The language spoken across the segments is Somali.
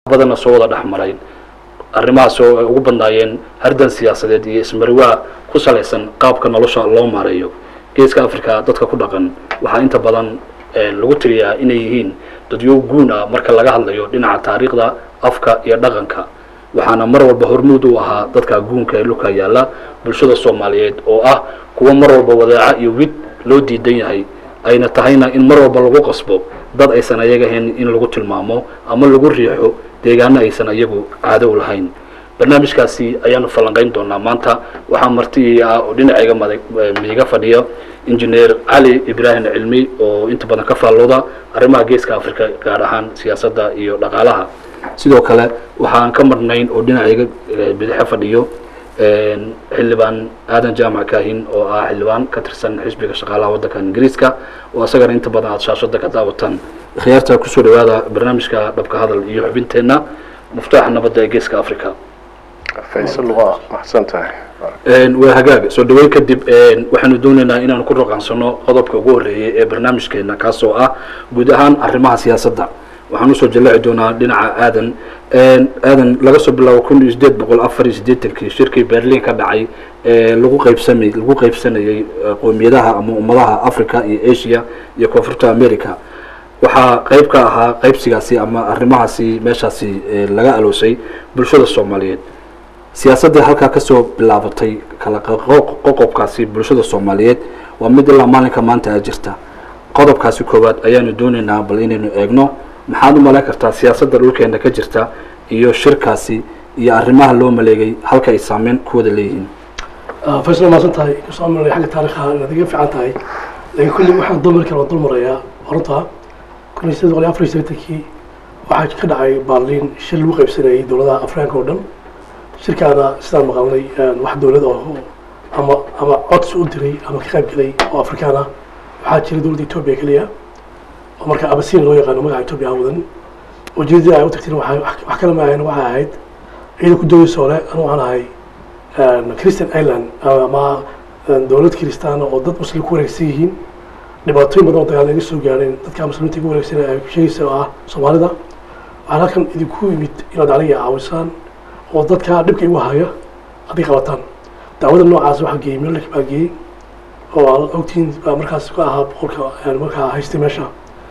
badanna soo wada dhex maray arrimahaas oo ay ugu badnaayeen hardan siyaasadeed iyo ismariwaa ku salaysan qaabka nolosha loo maareeyo geeska africa dadka ku dhaqan waxaa inta badan lagu tiriyaa inay yihiin dadyo guun ah marka laga hadlayo dhinaca taariikhda afka iyo dhaqanka waxaana mar walba hormuud u ahaa dadka guunka ee dhulka yaalla bulshada soomaaliyeed oo ah kuwa mar walba wadaaca iyo wid loo diidan yahay ayna tahayna in mar walba lagu qasbo dad aysan ayaga ahayn in lagu tilmaamo ama lagu riixo deegaano aysan ayagu caado u lahayn barnaamijkaasi ayaanu falanqayn doonaa maanta waxaa marti ah oo dhinacayga mada miiga fadhiya injineer cali ibraahim cilmi oo inta badan ka faallooda arrimaha geeska africa gaar ahaan siyaasadda iyo dhaqaalaha sidoo kale waxaan ka marnayn oo dhinacayga bidixe fadhiyo xildhibaan aadan jaamac kaahin oo ah xildhibaan ka tirsan xisbiga shaqaalaha waddanka ingiriiska oo isagana inta badan aada shaashada ka daawataan khiyaarta kusoo dhawaada barnaamijka dhabka hadal iyo xubinteenna muftaaxa nabadda ee geeska africa faysal waa maxsan tahay waa hagaag soo dhaweyn kadib waxaanu doonaynaa inaanu ku raqaansano qodobka ugu horreeyay ee barnaamijkeena kaasoo ah guud ahaan arrimaha siyaasadda waxaan usoo jallaaci doonaa dhinaca aadan aadan laga soo bilaabo kun iyo sideed boqol afar iyo siddeetankii shirkii berlin ka dhacay ee lagu qaybsamay lagu qaybsanayay qoomiyadaha ama ummadaha africa iyo asia iyo koonfurta america waxaa qayb ka ahaa qaybsigaasi ama arrimahaasi meeshaasi laga aloosay bulshada soomaaliyeed siyaasaddii halkaa kasoo bilaabatay kala qoqobkaasi bulshada soomaaliyeed waa mid ilaa maalinka maanta a jirta qodobkaasi koowaad ayaanu doonaynaa bal inaynu eegno maxaad u malayn kartaa siyaasadda dhulkeena ka jirta iyo shirkaasi iyo arrimaha loo maleegay halka ay saameyn ku wada leeyihiin faysal maasan tahay kasoo amalay xagga taarikha inaad iga fiican tahay laakiin kulli waxaan dulmari kara waan dul marayaa horta kun iyo sideed boqol iyo afar iyo siddeetankii waxaa ka dhacay baarliin shir lagu qaybsanayay dowladaha afrikaanka oo dhan shirkaana sidaan maqalnay wax dowlad oo ama ama codsi u diray ama ka qayb gelay oo afrikaan ah waxaa jiray dowladda etoobiya keliya oo marka abasiin loo yaqaano magaca etoobiya aan wadan ujeedadii ay u tagteen waxay wax kala maahayn waxay ahayd ciidan ku doodaysa ole anu waxaan ahay christian island ama dowlad kiristaana oo dad muslim ku wareegsan yihiin dhibaatooyin badan oo dagaal naga soo gaadheen dadka muslimiinta igu wareegsan ay sheegaysa oo ah soomaalida waxaan halkan idinku yimid inaad aniga caawisaan oo dadka dhibka igu haya hadday qabataan dacwada noocaas waxaa geeyey milk baa geeyey oo aad ogtihiin baa markaas ka ahaa boqolka markaa haystay meesha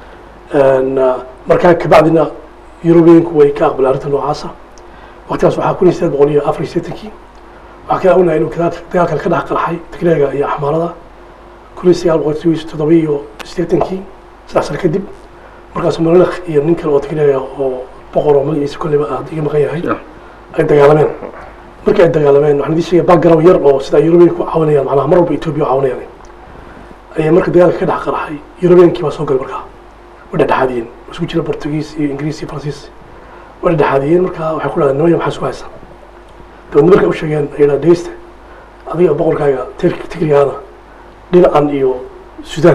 markaa kabacdina yurubiyanku way ka aqbaleen arrinta noocaasa waqtigaas waxaa kun iyo sideed boqol iyo afar iyo siddeetankii waxaa kala ognahay inuu dagaalkan ka dhex qarxay tigreega iyo axmaarada kun iyo sagaal boqol toddoba iyo siddeetankii saddex sano kadib markaas malakh iyo nin kale oo tigreega oo boqor oo magaciisa kolleyba aad iga maqan yahay ay dagaalameen markii ay dagaalameen waxaan idin sheegaya background yar oo sida yurubiyanku caawinayaan macnaha mar walba etoobiya caawinayaan ayay marka dagaalka ka dhex qarxay yurubiyankii baa soo galay markaa way dhexdhexaadiyeen isku jira portugiis iyo ingiriis iyo faransiis way dhexdhexaadiyeen markaa waxay ku dhahdeen nimaya maxaa isku haysaa dabeedna markay u sheegeen ay dhaha dhegeysta adiga boqorkaaga tigrigaana dhinacan iyo sudan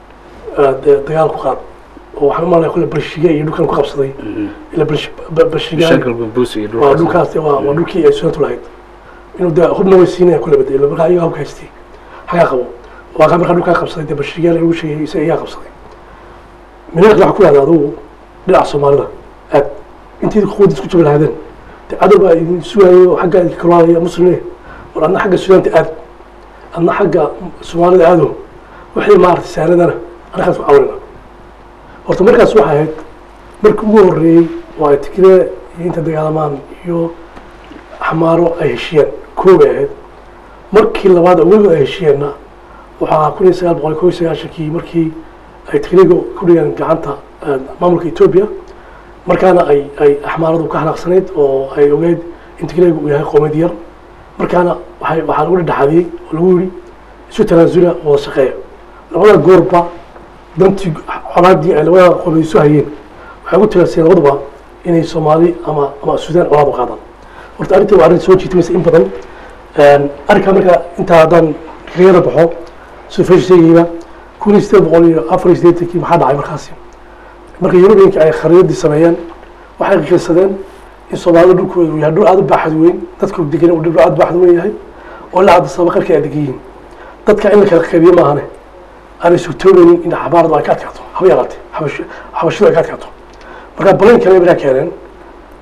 dagaal ku qaad oo waxaan umalaya kule barshiga iyo dhulkan ku qabsaday ila barshiga waa dhulkaas waa waa dhulkii ay sudantu lahayd inuu de hubna way siinaya kule bade ila markaa ayaga hubka haystay xagaa qabo waa kaa markaa dhulkaa qabsaday dee barshigaal lagu sheegay isaga iyaa qabsaday minaalka waxaa ku yahda adugu dhinaca soomaalida aad intii quwadda isku jabi lahaadeen de cadow baa idin sugaayo oo xagga idinka kalwaadaya muslimne war adna xagga sudaanta aad adna xagga soomaalida aado wixii maaragtay saanadana anakaas ku caawinayna horta markaas waxay ahayd markii ugu horreeyey oo ay tigree iyo inta dagaalamaan iyo xamaaro ay heshiyeen koobay ahayd markii labaad oo weligood ay heshiyeenna waxaa kun iyo sagaal boqol kow iyo sagaashankii markii ay tigriga ku dhigeen gacanta maamulka etoobiya markaana ay ay axmaaradu ka xanaaqsanayd oo ay ogeyd in tigriga uu yahay qoomiyad yar markaana waxay waxaa lagu dhexdhexaadiyey oo lagu yidhi isu tanaasula oo wada shaqeeya labada goorba dantii colaadii ay labada qoomiyad isu hayeen waxay ugu talaaseen labaduba inay soomaali ama ama suudaan colaad u qaadaan horta arrintii waa arrin soo jiitimaysa in badan arrinkaa marka intaa haddaan riyada baxo sida fesh sheegayba kun iyo sideed boqol iyo afar iyo siddeetankii maxaa dhacay markaasi marka yurubiyanka ay khariidadii sameeyeen waxay qiisadeen in soomaalida dhulkooda uu yahay dhul aada u baaxad weyn dadka degan uu dhul aada u baaxad weyn yahay oo ilaa hadda sababa qarka ay degan yihiin dadka in la kala qaybiyo maahane aanay sugtoobeynin in xabaaradu ay ka adkaato haba yaraatee xabash xabashidu ay ka adkaato marka balayn kale markaa keeneen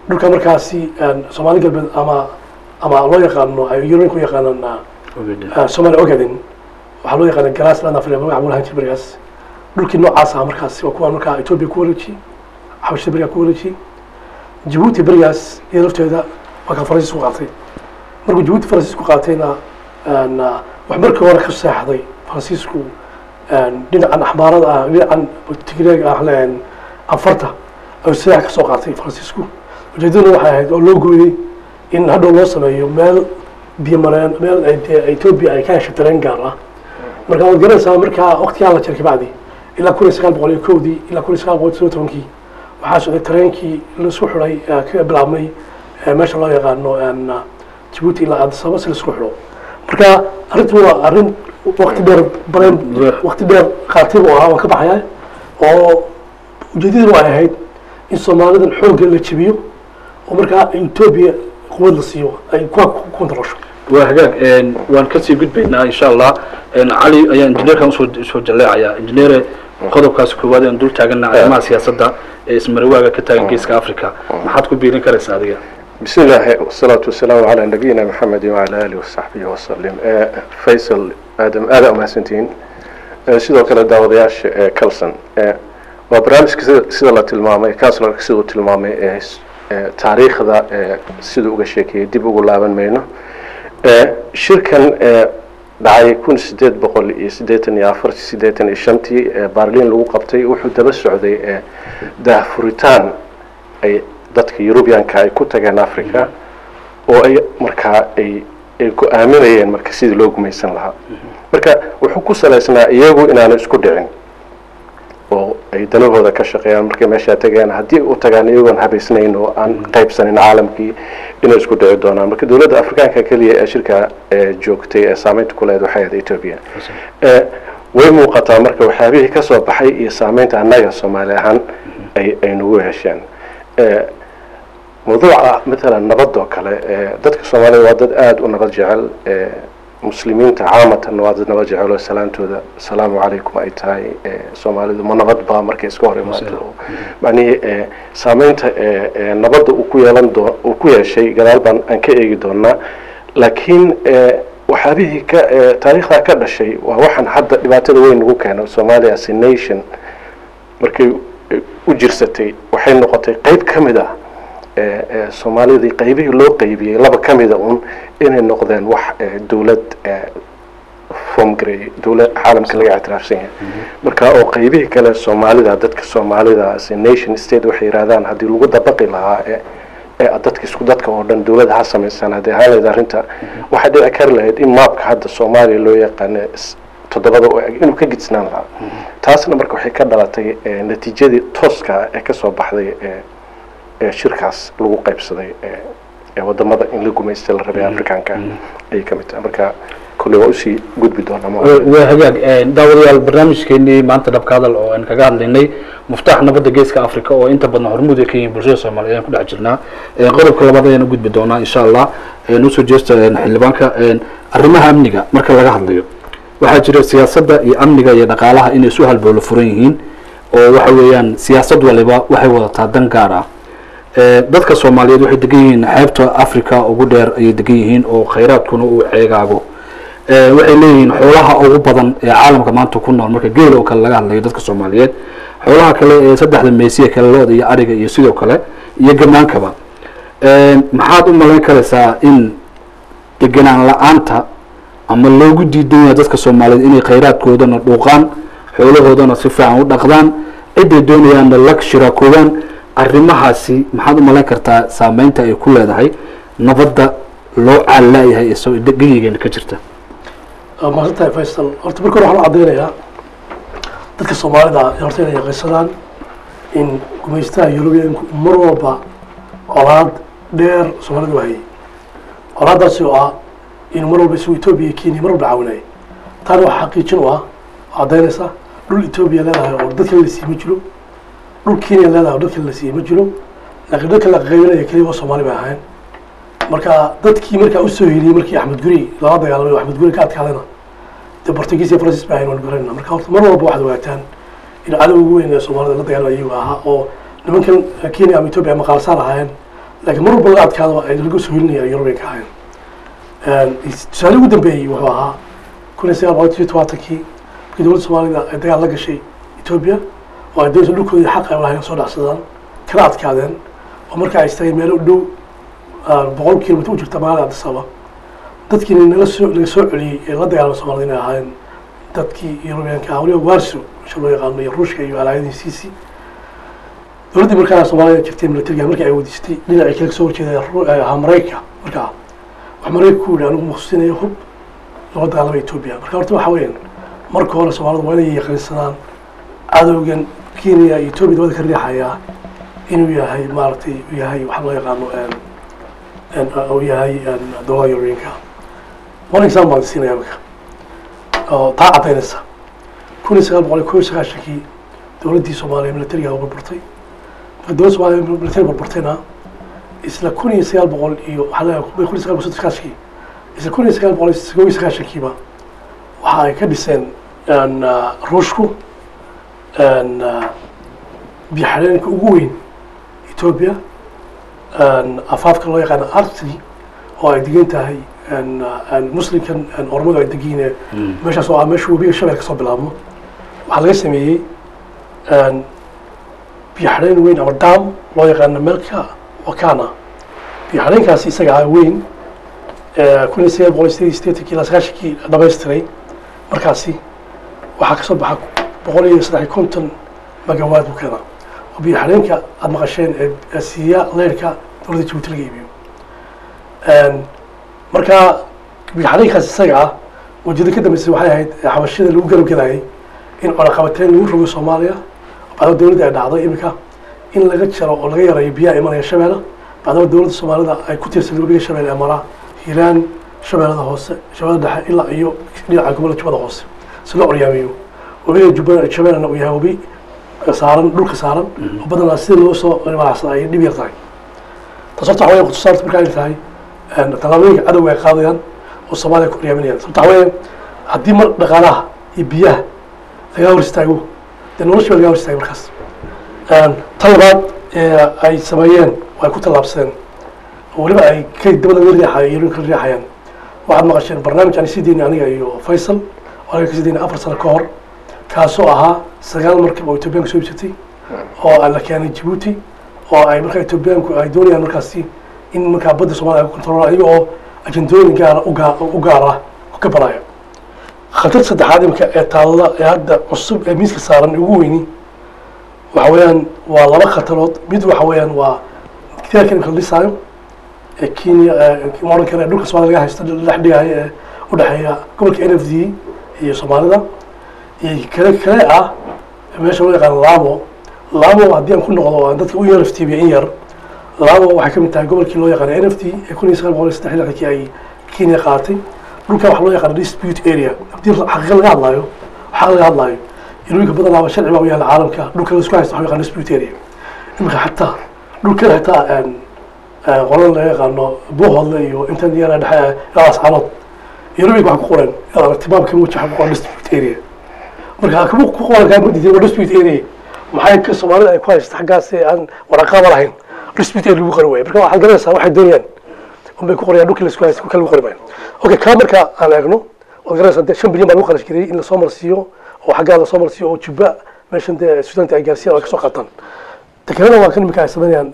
dhulka markaasi soomaali galbeed ama ama loo yaqaano ay yurubiyanka u yaqaanaan ah, Somali Ogaden waxaa loo yaqaana Grassland Africa magaca buu lahaan jiray berigaas dhulkii noocaas ah markaas waa kuwa markaa Ethiopia ku wareejiyey xabashada berigaa ku wareejiyey Djibouti berigaas iyo lafteeda waa kan Faransiis ku qaatay markuu Djibouti Faransiis ku qaatayna een, ah, wax markii hore ka seexday Faransiisku een, dhinacan axmaarada ah dhinacan tigreega ah leen afarta ayuu seex ka soo qaatay Faransiisku ujeedaduna waxay ahayd oo loo gooyey in hadhow loo sameeyo meel biyo mareen meel ay dee Ethiopia ay ka hesho tareen gaar ah marka waad garanaysaa markaa waqtigaa la jaray kabacdi ilaa kun iyo sagaal boqol iyo kowdii ilaa kun iyo sagaal boqol iyo tobankii waxaa socday tareenkii laisku xidhay ee ka bilaabmay ee meesha loo yaqaano een, Djibouti ilaa Addis Ababa si laisku xidho marka arrintu waa arrin waqti dheer bareen waqti dheer qaatay buu ahaa waan ka baxaya oo ujeedaduna waxay ahayd in soomaalidan xoogga la jebiyo oo markaa Ethiopia quwad la siiyo ay ku kontarasho waa hagaag een, waan kasii gudbaynaa insha allah een, cali ayaa injineerkan usoo soo jaleecaya injineere qodobkaas koowaad aan dul taagana arrimaha siyaasadda ee ismarawaaga ka taagan geeska africa maxaad ku biirin karaysaa adiga بسم الله والصلاة والسلام على نبينا محمد وعلى آله وصحبه وسلم آه، فيصل آدم آدم أحسنتين sidoo kale daawadayaasha ee calson ee waa barnaamijka sida sida la tilmaamay counselarka siduu tilmaamay ee s- ee taariikhda ee siduu uga sheekeeyey dib ugu laaban mayno ee shirkan ee dhacay kun sideed boqol iyo siddeetan iyo afartii siddeetan iyo shantii ee baarliin lagu qabtay wuxuu daba socday ee daahfuritaan ay dadka yurubiyanka ay ku tageen africa oo ay markaa ay ay ku aaminayeen marka sidii loo gumaysan lahaa marka wuxuu ku salaysnaa iyagu inaanu isku dhicin oo ay danahooda ka shaqeeyaan markay meeshaa tegayaan haddii u tagaan iyagoon habaysnayn oo aan qaybsanin caalamkii inay isku dhici doonaan marka dowladda afrikaanka keliya ee shirka ee joogtay ee saameynta ku lehed waxay ahayd ethiopia ee way muuqataa marka waxyaabihii ka soo baxay iyo saameynta annaga soomaali ahaan ay ay nagu hesheen ee mawduuca matalan nabadoo kale ee dadka soomaalida waa dad aada u nabad jecel ee muslimiinta caamatan waa dad nabad jecel oo salaantooda asalaamu calaykum ay tahay ee soomaalidu ma nabad baa markay iska hor imaato oo macnihii ee saameynta ee ee nabadda uu ku yeelan doo uu ku yeeshay gadaal baan aan ka eegi doonaa laakiin ee waxyaabihii ka ee taariikhdaa ka dhashay waa waxaan hadda dhibaatada weyn nagu keeno soomaaliya as a nation markay u jirsatay waxay noqotay qeyb ka mid ah ee ee soomaalidii qaybihii loo qaybiyey laba ka mida un inay noqdeen wax ee dowlad ee form gareeyey dowlad caalamka laga ictiraafsan yahay marka oo qaybihii kale soomaalida dadka soomaalida as a nation state waxay yidhahdaan haddii lagu dabaqi lahaa ee ee dadka isku dadka oo dhan dowladda ha samaysan haddii ahaan lahayd arrinta waxay dhici kari lahayd in maapka hadda soomaaliya loo yaqaano is- toddobada oo eg inuu ka gidisnaan lahaa taasna marka waxay ka dhalatay ee natiijadii tooska ah ee kasoo baxday ee ee shirkaas lagu qaybsaday ee ee wadamada in la gumaysta la rabay afrikaanka ayay ka mid tahay marka kolley waa usii gudbi doonaa ma waa hagaag een, daawadayaal barnaamijkeenii maanta dhabka hadal oo aan kaga hadlaynay muftaax nabadda geeska africa oo inta badan hormuud ay ka yihiin bulshada soomaaliyeed ayaan ku dhex jirnaa Een, qodobka labaad ayaan u gudbi doonaa insha allah Een, usoo jeesta een, xildhibaanka een, arrimaha amniga marka laga hadlayo waxaa jira siyaasadda iyo amniga iyo dhaqaalaha inay isu halbowlo furan yihiin oo waxa weeyaan siyaasad waliba waxay wadataa dan gaar ah Ee, dadka soomaaliyeed waxay degan yihiin xeebta africa ugu dheer ayay degan yihiin oo khayraadkuna uu ceegaago Ee, waxay leeyihiin xoolaha ugu badan ee caalamka maanta ku nool marka geel oo kale laga hadlayo dadka soomaaliyeed xoolaha kale ee saddexda meesiya kale looda iyo ariga iyo sidoo kale iyo gamaankaba Ee, maxaad u malayn karaysaa in degenaan la-aanta ama loogu diidan yahay dadka soomaaliyeed inay khayraadkoodana dhuuqaan xoolahoodana si fiican u dhaqdaan ciday doonayaanna la shiraakoodaan arrimahaasi maxaad u malayn kartaa saameynta ay ku leedahay nabadda loo caallaayahay ee soo geyigeena ka jirta waa mahadsan tahay faysal horta marka hore waxaan u caddaynayaa dadka soomaalida ee horta inay yaqaysadaan in gumaystaha yurubiyanku mar walba colaad dheer soomaalida u hayay colaadaasi oo ah in mar walba isagu etoobiya iyo kenya mar walba caawinayay taana waxaa xaqiijin u ah oo caddaynaysa dhul etoobiya leedahay oo dadka la siiyey ma jiro dhul kenya leedahay oo dadka la siiyey ma jiro laakiin dadka la qaybinaya keliya waa soomaali bay ahayn marka dadkii markaa usoo heliyey markii axmed guri lala dagaalamay oo axmed guri ka adkaadayna dee portugiis iyo francis ba ahayn waan garanayna marka horta mar walba waxaad ogaataan in cadow ugu weyn ee soomaalida la dagaalamay iyagu ahaa oo nimankan kenya ama etoobiya ama qaalsaan ahaayeen laakiin mar walba laga adkaadaba ay laga soo helinaya yurubiyanka ahayn tusaale ugu dambeeyey wuxuu ahaa kun iyo sagaal boqol iyo tobaatankii markii dowladda soomaalida ay dagaal la gashay etoobiya oo ay doonta dhulkoodii xaq ay lahayn soo dhacsadaan kana adkaadeen oo marka ay istageen meelo u dhow boqol kilomitr u jirta magaalada addis ababa dadkiina nala soo laga soo celiyey ee la dagaalama soomaalida inay ahaayeen dadkii yurubiyanka ah waliba warso meesha loo yaqaano iyo ruushka iyo alaayadiisiisii dowladdii markaa soomaalida jirtay militariga markii ay wadiistay dhinacii kale kasoo horjeeda ahaa maraykanka markaa wax maraykanka ku yidhi anigu maqsuusinayo hub loola dagaalama etoobiya marka horta waxa weeyaan marka hore soomaalida waa inay yaqiinsadaan cadowgan kenya iyo etoobiya dabada ka riixayaa inuu yahay maaragtay uu yahay waxa loo yaqaano uu yahay dowlada yurubiyanka one example baan siinaya marka oo taa caddaynaysa kun iyo sagaal boqol iyo kow iyo sagaashankii dowladdii soomaaliya militariga burburtay marka dowladda soomaaliya militari burburtayna isla kun iyo sagaal boqol iyo waxaa leeyahay kun iyo sagaal boqol soddon sagaashankii isla kun iyo sagaal boqol iyo kow iyo sagaashankiiba waxa ay ka dhiseen ruushku biyaxareenka ugu weyn etoobiya afaafka loo yaqaano artry oo ay degan tahay muslimkan ormadu ay degiine meeshaas oo ah meesha webiga shabeel ka soo bilaabmo waxaa laga sameeyey biyaxareen weyn ama dam loo yaqaano melka wakana biyaxareenkaasi isaga ah weyn kun iyo sagaal boqol iyo sideed iyo sideetankii ilaa sagaashankii dhamaystiray markaasi waxaa kasoo baxa boqol iyo saddex iyo konton magawaad buu keenaa oo biyaxareenka aada maqasheen ee siiya leyrka dowladda jabuuti laga iibiyo marka biyaxareenkaas isaga ah ujeeda ka dambeysay waxay ahayd xabashida lagu garab gelayay in cunaqabateyn lagu rogo soomaaliya bacdama dowladda ay dhacday iminka in laga jaro oo laga yareeyo biyaha imanaya shabeelle bacdama dowladda soomaalida ay ku tiirsan webiga shabeelle ee maraa hiiraan shabeellada hoose shabeellada dhexe ilaa iyo dhinaca gobolka jubbada hoose si loo oryaamiyo webiga jubba shabeellena uu yahay webi saaran dhulka saaran oo badanaa sida loo soo maacsan ay dhib yar tahay taas horta waxa weya kutusaarta marka ay tahay tallaabooyinka cadowga ay qaadayaan oo soomaaliya ku oryaaminayaan sababta waxa weya haddii mar dhaqaalaha iyo biyaha lagaa hor istaago dee nolosha baa lagaa hor istaagay markaas tan labaad ee ay sameeyeen oo ay ku tallaabsadeen oo weliba ay ka dabada la riixayo iyo kala riixayaan waxaad maqasheen barnaamij aan sii daynay aniga iyo faysal oo aniga kasii daynay afar sano ka hor kaasoo ahaa sagaal markab oo etoobiyaanku soo iibsatay oo la keenay jabuuti oo ay markaa etoobiyaanku ay doonayaan markaasi in markaa badda soomaliya ay ku kontrolaan iyaga oo ajendooyin gaara ugaa u gaar ah ka baraya khatar saddexaad imika ee taalla ee hadda cusub ee miiska saaran ugu weyni waxa weeyaan waa laba khatarood mid waxa weeyaan waa gidaarka imika la dhisaayo ee kenya oran kale dhulka soomaliya laga haysto la dhex dhigayo ee udhexeeya gobolka n f d iyo soomaalida iyo kale kale ah meesha loo yaqaano lamo lamo haddii aan ku noqdo aan dadka u yar iftiimiya in yar lamo waxay ka mid tahay gobolkii loo yaqaano n f d ee kun iyo sagaal boqol iyo saddex lixdankii ay kenya qaadatay dhulka waxa loo yaqaano dispute area haddii xaqiiqa laga hadlaayo xaq laga hadlaayo ilooyinka badanaaba sharci baa u yaala caalamka dhulka la isku haysto waxa yaqaano dispute area imika xataa dhulkan xataa qolada laga yaqaano buuhoodle iyo intan yara dhexe ilaa ascaanood ilooyinka waxa ku qoran inaad aragti baabka muji waxa ku qoran dispute area marka kama ku qoran kaa madidin waa dispute area maxay ka soomaalida ay ku haysto xaggaas aan waraqaaba lahayn dispute area lagu qori waayo marka waxaad garanaysaa waxay doonayaan unbay ku qorayaan dhulkii la isku haysto kale lagu qori maayo okay kaa marka aan eegno waad garanaysaa dee shan bilyan baa lagu kharash geliyey in lasoo marsiiyo oo xaggaa lasoo marsiiyo oo jubba meeshan dee suudaanta ay gaarsiiyaan oo ay kasoo qaataan takalena waa kan imika ay sameynayaan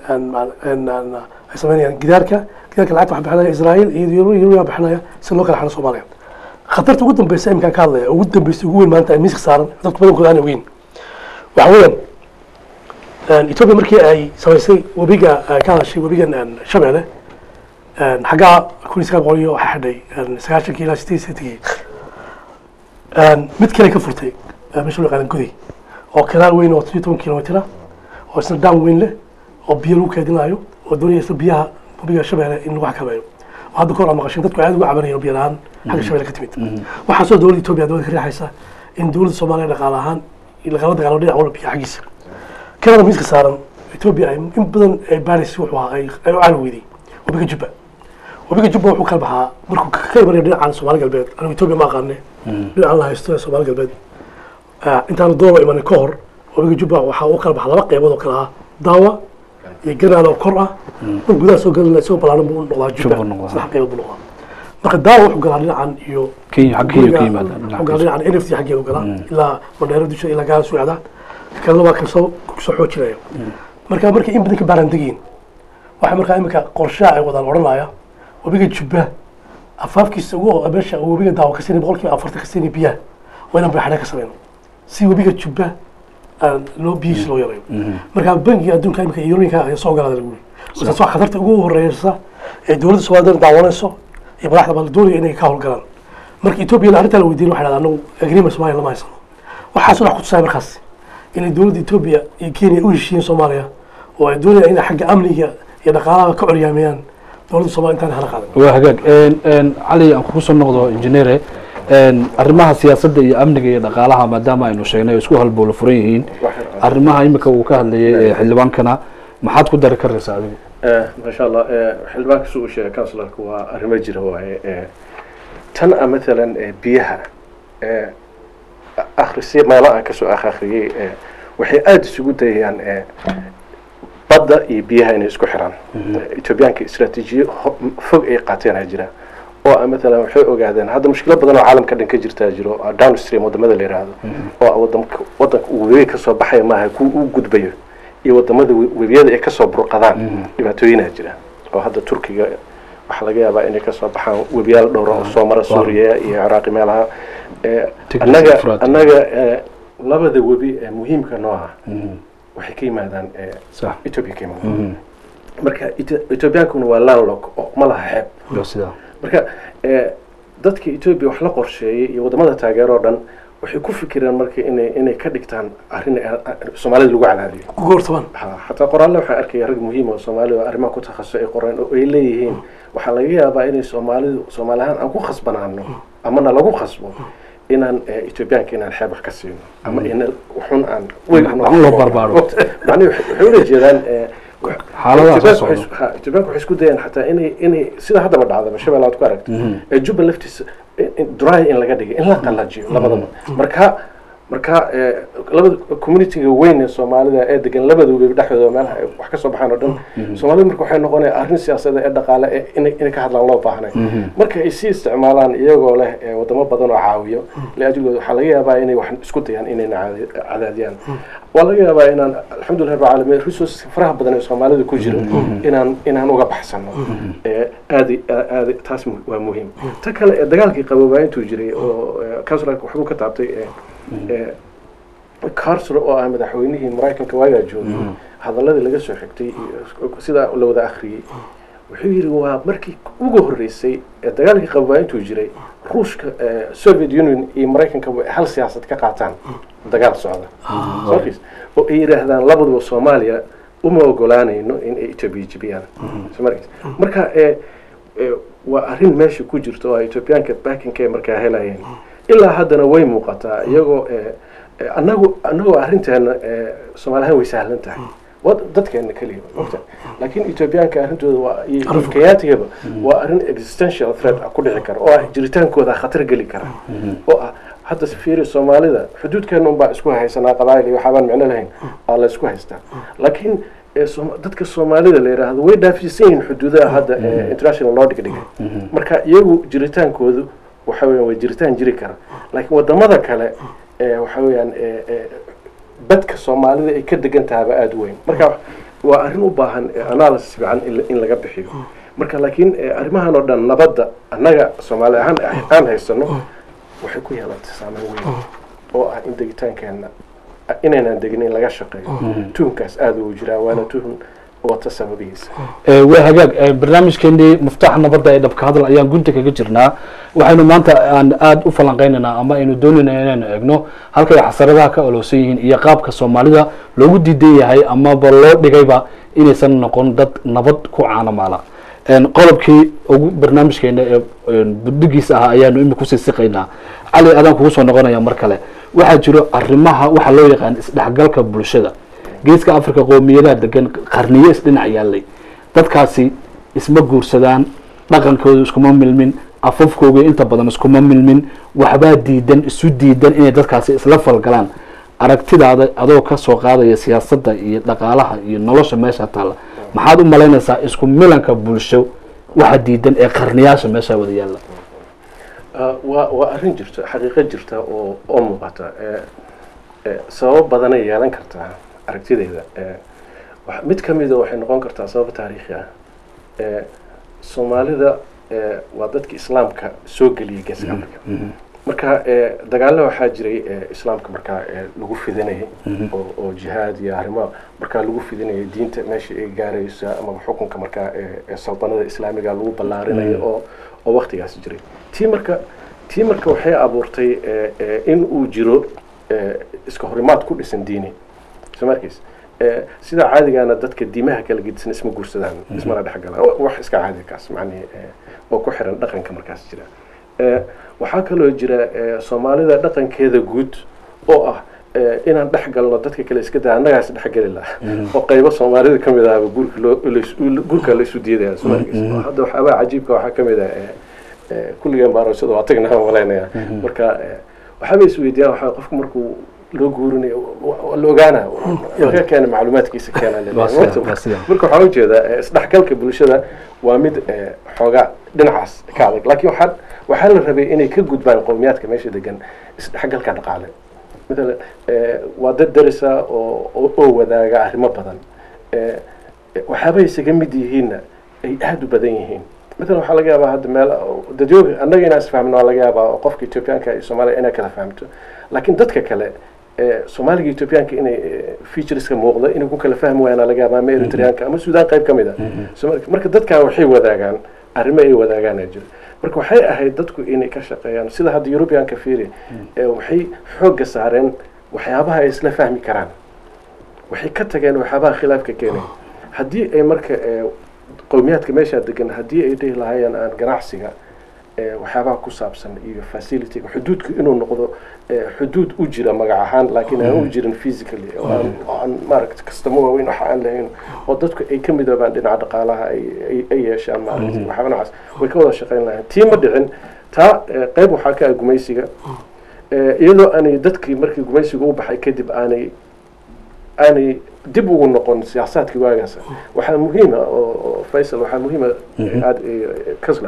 ay sameynayaan gidaarka gidaarka lacagta waxa bixinaya israa'iil iyo yurubiya bixinaya si loo kala xano soomaaliya khatarta ugu dambeysa iminkaan ka hadlaya ugu dambeysa ugu weyn maanta ay miiska saaran dadka badankooda aan ogeyn waxa weeyaan etoobiya markii ay samaysay webiga ka hadashay webigan shabeelle xaggaa kun iyo sagaal boqol iyo waxaa xidhay sagaashankii ilaa sideed sideetankii mid kale ka furtay meesha loo yaqaana goday oo kanaal weyn oo toddobiyo toban kilomitr ah oo isna dam weyn leh oo biyo lagu keedinayo oo doonaya isna biyaha webiga shabeelle in lagu xakameeyo oo hadda kahor aa maqashin dadku aad uga cabanayeen biyo la-aan xagga shabeelle ka timid waxaasoo dowladda etoobiya dowladda ka riixaysa in dowladda soomaaliya dhaqaale ahaan lagala dagaalo dhinac walba biyo xaggiisa kanada miiska saaran etoobiya ay in badan ay baaraysa wuxuu ahaa ay u caali weyday webiga jubba webiga jubba wuxuu kala baxaa markuu ka imanayo dhinacan soomaali galbeed anigu etoobiya ma aqaane dhinacan la haysto ee soomaali galbeed intaanu dooba imanin ka hor webiga jubba waxaa u kala baxa laba qeybood oo kale ah daawa iyo ganaal oo kor ah mar gudaha soo galana isagoo balaaran buu u noqdaa Jubba jubba noqdaa. saddex qaybood buu noqdaa marka daawa wuxuu galaa dhinacan iyo kenya xag kenya ka guriga yimaada wuxuu galaa dhinacan nft xaggeedu galaa ilaa mandheero dusha ilaa gaala socdaan kalena waa kan soo soo xoojinaya marka markay in badan ka baaran degiin waxaa markaa imika qorshaha ay wadaan odhanaya webiga jubba afaafkiisa ugu meesha uu webiga daawo ka siinay boqolkiiba afartan ka siinay biyaha waa inaan bayxadhe ka sameyno si webiga jubba aan loo biyihiisa loo yareeyo marka bangiga adduunka imika yurooyinka ayaa soo galaada lagu yiri markaas waa khatarta ugu horeysa ee dowladda soomaalida daawanayso iyo madaxda baa la doonaya inay ka howlgalaan marka etoobiya arrintaa la weydiin waxay dhahdaan anagu agreement soomaaliya lama haysano waxaas wax ku tusaya markaas inay dowladda etoobiya iyo kenya u heshiiyeen soomaaliya oo ay doonayaan inay xagga amniga iyo dhaqaalaha ka coryaamiyaan dowladda soomaaliya intaan hala qaadan waa hagaag Een, een, cali aan kugu soo noqdo injineere een, arrimaha siyaasadda iyo amniga iyo dhaqaalaha maadaama aynu sheegnay oo isku halbowla furan yihiin arrimaha imika uu ka hadlayay ee xildhibaankana maxaad ku dari karaysaa adigu maasha allah xildhibaanka suu sheegay counsilarka waa arrimo jira waaye Eh, tan a maalan eh, biyaha eh, akhrisi meelo aan kasoo akhriyey eh, waxay aada isugu dayayaan eh, badda iyo biyaha inay isku xiraan etoobiyaanka istraatiijiyo ho- fog ay qaateen aa jira oo ah maalan waxay ogaadeen hadda mushkilo badan oo caalamka dhan ka jirtaa jiro oo downstream wadamada la yidhaahdo oo ah wadamka wadanka uu webiga kasoo baxaya maaha kuwa uu gudbayo iyo wadamada we- webiyada ay kasoo burqadaan dhibaatooyinaa jira oo hadda turkiga waxaa laga yaabaa inay kasoo baxaan webiyaal dhowra oo soo mara suuriya iyo ciraaqi meelaha Eh, Tigris annaga Euphrates. annaga eh, labada webi ee muhiimka noo ah waxay ka yimaadaan eh, sax ethiopia ka yimaadaan marka Ethio- ethiopiankuna waa landlock oo ma laha xeeb waa sidaa marka eh, dadka ethiopia wax la qorsheeyey iyo wadamada taageero oo dhan waxay ku fikireen marka inay inay ka dhigtaan arrin ay- ay- soomaalida lagu cadaadiyo ku goortamaan Ha, xataa qoraalle waxaan arkaya rag muhiim oo soomaali oo arrimaha ku takhasusay ay qoreen oo ay leeyihiin waxaa laga yaabaa inay soomaalidu soomaali ahaan aan ku khasbanaano amana lagu khasbo inaan eh, etoobiyaanka inaan xeeb wax ka siino ama ina waxun aan weyn Waxun loo barbaaro. macnihi waxay waxay ula jeedaan eh, wax- Xaaladaha soo Etoobiyaanku waxay socda. isku- ha, etoobiyaanku waxay isku dayeen xataa inay inay sida haddaba dhacdaba shabeelle aad ku aragta ee jubba laftiisa in- in- dry in laga dhigay in la qallajiyo labadaba marka marka eh, labada communityga weyn ee soomaalida ee degan labada webi dhexdooda meelaha ay wax ka soo baxaan oo dhan soomaalida marka waxay noqonaya arrin siyaasadeed ee dhaqaale ee inay inay ka hadlaan loo baahnay marka ay sii isticmaalaan iyagoo leh eh, wadamo badan oo caawiyo liajligooda waxaa laga yaabaa inay wax isku dayaan inayna caadi- cadaadiyaan waa laga yaabaa inaan alxamdulilah rabbil caalamiin resources faraha badan ee soomaalida ku jira inaan inaan uga baxsano Eh, aadi aadi taas mu- waa muhiim ta kale ee dagaalkii qaboobaa intuu jiray oo eh, councilorka waxbuu ka taabtay eh, eh, carter oo ah madaxweynihii maraykanka waagaa joogay hadaladii laga soo xigtay iyo sidaa la wada akhriyey wuxuu yidhi waa markii ugu horreysay ee dagaalkii qaboobaa intuu jiray ruushka eh, soviet union iyo maraykanka way hal siyaasad ka qaataan dagaal socda Sookis. oo ay yidhaahdaan labaduba soomaaliya uma ogolaanayno in ay etoobiya jibiyaan Soo markaysa. marka eh, eh, waa arrin meesha ku jirta oo ay etoobiyaanka backinka ay markaa helayeen ilaa haddana way muuqataa iyagoo eh, eh, anagu anagoo arrinteena eh, soomaali ahaan way sahlan tahay wad dadkeena keliya ogta laakiin etoobiyaanka arrintooda waa iyo Arrin- kenyatigaba waa arrin existential threat ah ku dhici kara oo ah jiritaankooda khatar geli kara oo ah hadda fiiri soomaalida xuduudkeena unbaa isku haysanaa qabaayil iyo waxaabaan micno lahayn aa la isku haystaa laakiin ee Sooma- dadka soomaalida la yidhaahdo way dhaafsiisan yihiin xuduudaha hadda ee international loo dhigdhigay marka iyagu jiritaankoodu waxa weeyaan waa jiritaan jiri kara laakiin wadamada kale ee waxa weeyaan ee ee badka soomaalida ay ka degan tahaba aada u weyn marka waa arrin u baahan eh, analysis fiican in la- in laga bixiyo marka laakiin eh, arrimahan oo dhan nabadda annaga soomaali ahaan aan haysano waxay ku yeelatay saameyn weyn oo ah in degitaankeenna inaynan degin in laga shaqeeyo tuhunkaas aada ugu jiraa waana tuhun wata sababihiisa waa hagaag eh, barnaamijkeenii muftaxa nabadda ee dhabka hadal ayaan gunta kaga jirnaa waxaynu maanta aan aada u falanqeynaynaa ama aynu doonaynaa inaynu eegno halkay xasaradaha ka olowsan yihiin iyo qaabka soomaalida loogu diidan yahay amaba loo dhigayba inaysan noqon dad nabad ku caanamaala En, qodobkii ugu barnaamijkeena ee en, budhigiisa ahaa ayaanu imika kusii siqaynaa cali adaan kugu soo noqonaya mar kale waxaa jiro arrimaha waxaa loo yaqaan isdhexgalka bulshada geeska africa qoomiyadaha degan qarniyo isdhinac yaallay dadkaasi isma guursadaan dhaqankooda iskuma milmin afafkooga inta badan iskuma milmin waxbaa diidan isu diidan inay dadkaasi isla falgalaan aragtidaada adoo ka soo qaadaya siyaasadda iyo dhaqaalaha iyo nolosha meesha taalla maxaad u malaynaysaa isku milanka bulsho waxa diidan ee qarniyaasha meesha wada yaalla Ah, waa waa arrin jirta xaqiiqo jirta oo oo muuqata Eh, eh, sababo badanay yeelan kartaa aragtidayda Eh, wax- mid ka mida waxay noqon kartaa sabab taariikhi ah Eh, soomaalida eh, waa dadka islaamka soo geliyay geeska africa marka eh, dagaalo waxaa jiray eh, islaamka markaa eh, lagu fidinayay oo oo jihaad iyo arrimo markaa lagu fidinayay diinta meesha ay gaaraysa ama xukunka markaa eh, eh, saltanada islaamiga lagu ballaarinayo oo oo waktigaas jiray tii marka tii marka waxay abuurtay eh, eh, in uu jiro eh, iska horimaad ku dhisan diini soo markiis Eh, sida caadigana dadka diimaha kala gedisan isma guursadaan ismana dhexgalaan Wa- wax iska caadi kaas macnihi eh, oo ku xiran dhaqanka markaas jira Eh, waxaa kaloo jira eh, soomaalida dhaqankeeda guud oo ah eh, inaan dhex galno dadka kale iska daa annagaas dhexgeli laha oo qaybo soomaalida ka mid ahaba guurka loo lais- guurka la isu diidaya soo markiis oo hadda waxyaabaa cajiibka waxaa ka mid ah eh, eh, kulligeen baarashada waa tagnaa malaynaya marka eh, waxaaba isweydiiyaan waxaa qofku markuu loo guurinayo wa- wa- la ogaana ka keena macluumaadkiisa keena le- Waa sida- waa sida. marka waxaa ujeeda eh, isdhexgalka bulshada waa mid eh, xoogaa dhinacaas ka adag laakiin waxaa waxaa la rabay inay ka gudbaan qowmiyaadka meesha degan isdhexgalka dhaqaale matalan eh, waa dad darisa oo oo- oo wadaaga arrimo badan Eh, eh, waxyaabay isaga mid yihiinna ay aada u badan yihiin matalan waxaa laga yaabaa hadda meel dadyoga annaga inaan isfahmno waa laga yaabaa oo qofka etoobiyaanka iyo soomaaliya inay kala fahamto laakiin dadka kale eh, soomaaliga iyo etoobiyaanka inay eh, featureska muuqda inay ku kala fahmi waayaan laga yaabaa ama eritreanka ama suudaan qayb ka mid ah Soomaali- marka dadkan waxay wadaagaan arrimo ay wadaagaan aa jira marka waxay ahayd dadku inay ka shaqeeyaan sida hadda eurubianka fiiri eh, waxay xoogga saareen waxyaabaha ay isla fahmi karaan waxay ka tageen waxyaabaha khilaafka keenay haddii ay marka eh, qowmiyaadka meeshaa degan haddii ay dhihi lahaayeen aan ganacsiga eh, waxyaabaha ku saabsan iyo facilityga xuduudku inuu noqdo eh, xuduud u jira magac ahaan laakiin aan u jirin physically oo aan- oo aan maaragta kastamo waaweyn waxa aan lahayn oo dadku ay ka midoobaan dhinaca dhaqaalaha ay ay- ay yeeshaan maaragta waxyaaba noocaas way ka wada shaqayn lahayn tii ma dhicin taa eh, qayb waxaa ka ah gumaysiga Eh, iyadoo aanay dadkii markii gumaysiga u baxay kadib aanay aanay dib ugu noqon siyaasaadkii waagaas waxaa muhiima oo oo faysal waxaa muhiima aad kasla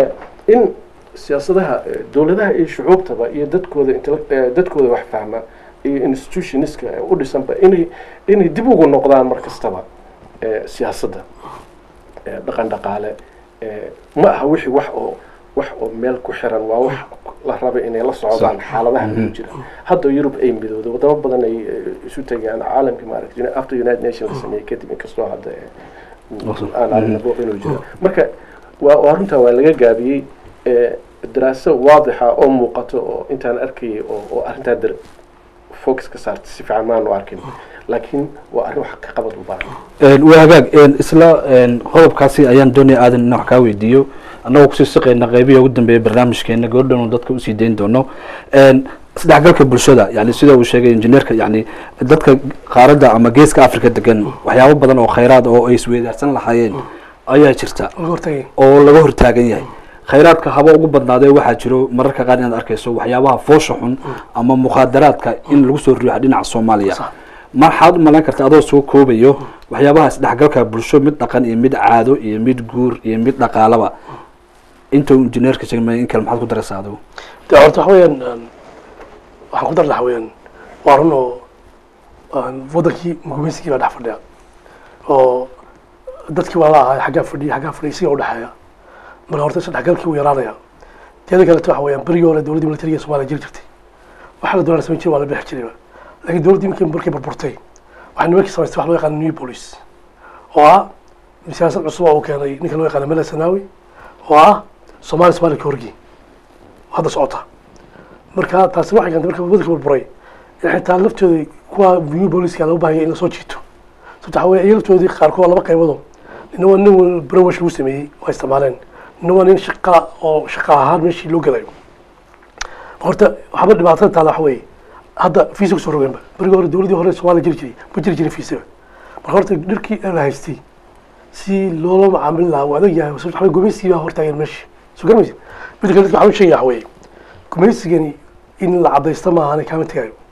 in siyaasadaha eh, dowladaha iyo shucuubtaba iyo dadkooda intellect- eh, dadkooda wax fahma iyo institutionska u dhisanba inay inay dib ugu noqdaan mar kastaba eh, siyaasadda eh, dhaqan dhaqaale eh, ma aha wixii wax oo wax oo meel ku xiran waa wax la raba inay la socdaan xaaladaha ku jira hadda yurub ay midowday wadamo badan ay eh, isu tegayaan caalamkii maaragtay after united nation la sameeyey kadib inkastoo hadda eh, uu- aan aragna booq inuu jiro marka waa waa runtaa waa laga gaabiyey eh, daraaso waadixa oo muuqato oo intaan arkayay oo oo arrintaa dar focus ka saartay si fiican maanu arkin laakiin waa arrin wax ka qabad u baahan waa hagaag isla qodobkaasi ayaan doonaya aadan in wax kaa weydiiyo annagoo kusii siqayna qeybihi ugu dambeeya barnaamijkeena gabadhan uu dadka usii dayn doono isdhexgalka bulshada yani sida uu sheegay injineerka yani dadka qaaradda ama geeska africa degan waxyaabo badan oo khayraad oo ay isweydaarsan lahaayeen ayaa jirta laga hortagay oo laga hortaagan yahay khayraadka haba ugu badnaadee waxaa jiro mararka qaar inaad arkayso waxyaabaha foosha xun ama mukhaadaraadka in lagu soo riixo dhinaca soomaaliya Sax. maxaad u malayn karta adoo soo koobayo waxyaabaha isdhexgalka bulsho mid dhaqan iyo mid caado iyo mid guur iyo mid dhaqaalaba inta uu injineerka sheegmay in kale maxaad ku daraysaa adigu de horta waxa weeyaan een, waxaan ku dar lahaa weeyaan waa run oo een, wadankii gumaysigii baa dhex fadhiya oo dadkii waa la ahaa xaggaa fadhiya xaggaa fadhiya siga udhexeeya marka horta isdhexgalkii wuu yaraanaya teeda kaleta waxa weeyaan berigii hore dowladdii militariga ee soomaaliya jiri jirtay waxaa la doonaa samayn jiray waa la bixi jirayba laakiin dowladdii markii markay burburtay waxay nimankii samaystay wax loo yaqaano new police oo ah siyaasad cusub oo uu keenay ninka loo yaqaano mele sanawi oo ah soomaaliya soomaaliya ka horgii hadda socota marka taasi waxay keentay marka waddanka burburay in xitaa laftoodii kuwa new booliska loo baahaya in lasoo jiito sababta waxaa weeye iyaga laftoodii qaarkood waa laba qaybado nina waa nin brawash lagu sameeyey waa isticmaaleen nina waa nin shaqa oo shaqa ahaan meeshii loo gelayo horta waxba dhibaatada taala waxa weeye hadda fiisa kusoo rogeenba berigii hore dowladdii hore soomaaliya jiri jiray ma jiri jirin fiisaba marka horta dhirkii la haystay si loola macaamili lahaa waa adag yahay sababta waxaa weeye gumaysigii baa hortaagan meesha soo garanaysa midda kale dadka waxaa u sheegaya waxa weeye gumaysigani in la cadaysto maahan kaama tegayo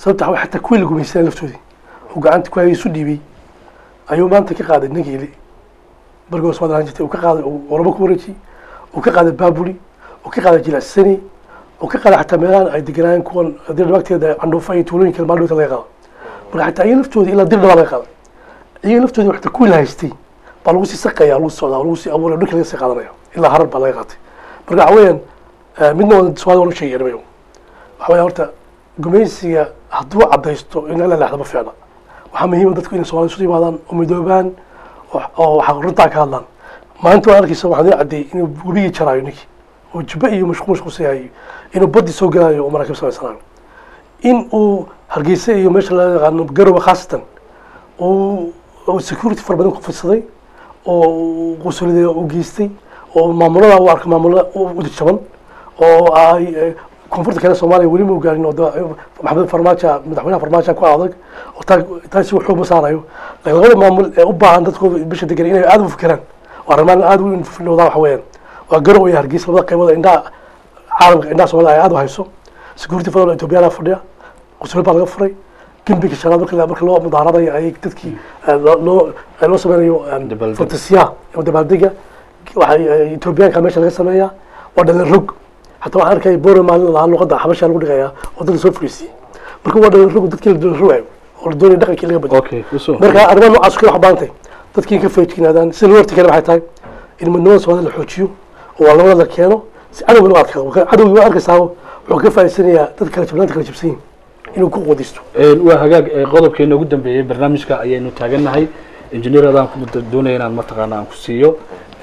sababta waxaa xataa kuwii la gumaysanay laftoodii oo gacanta ku hayay isu dhiibay ayuu maanta ka qaaday nageeli bargoos maad ahaan jirtay uu ka qaaday uu orabo ku wareejiyey uu ka qaaday baabuli uu ka qaaday jilacsani uu ka qaaday xataa meelahan ay deganaayeen kuwan dir dhabaagteeda candhuufa iyo tuulooyinka maaldhowta laga qaado marka xataa iyaga laftoodii ilaa dir dhabaa laga qaaday iyaga laftoodii xataa kuwii la haystay baa lagu sii saqaya lagu socdaa lagu sii abuuraya dhulka laga sii qaadanaya ilaa harar baa laga qaatay marka waxa weeyaan midna waa soomaalida waan u sheegaya nimayo waxa weya horta gumaysiga hadduu caddaysto in la leexdo ma fiicna waxaa muhiima dadku inay soomaalida isu yimaadaan oo midoobaan oo waxa runtaa ka hadlaan maalinta waa arkaysa waxaan idin caddeeyey inuu webigii jaraayo ninkii oo jubba iyo mashquul mashquulsayayo inuu baddi soo galaayo oo maraakiib samaysanayo in uu hargeysa iyo meesha laga yaqaano garowe khaasatan uu security fara badan ku fidsaday oo qusuliday u geystay oo maamulada u arka maamulada u jaban oo ay koonfurta kale soomaaliya weli ma gaarin oo maxamed farmaajo madaxweynaha farmaajo ku adag oo taa taasi wuxuu ma saarayo laakiin labada maamul ee u baahan dadkooda bisha degan inay aada u fikiraan waa arrimaan aada u infilowdaan waxa weeyaan waa garow iyo hargeysa labada qaybood indhaha caalamka indhaha soomaalida ay aada u hayso security federal ethoobiyaana fadhiya qusulad baa laga furay gembiga shanaad marka marka loo mudaaradayo ay dadkii loo loo sameynayo fantasiya ama dabaaldega waxay ethoobiyaanka meesha laga sameeyaa waa dhalin rog حتى waxaan arkay boore maalin lahaa luqadda xabasha lagu dhigayaa oo dadka soo fariisiyey marka waa dhalin rog dadkii la dhalin rogayo oo la doonaya dhaqankii laga badyo okay usoo marka arrimaha noocaas kale wax baantay dadkii ka feejignaadaan sida loo hortagana waxay tahay in midnimada soomaalida la xoojiyo oo waa labada la keeno si cadowga loo adkaado cadowgii waa arkaysaa wuxuu ka faa'iidsanayaa dad kala jabnaanta kala jabsan yihin inuu ku qodisto waa hagaag qodobkeena ugu dambeeyey barnaamijka ayaynu taagannahay injineer adaan ku doonaya inaan mataqaana aan ku siiyo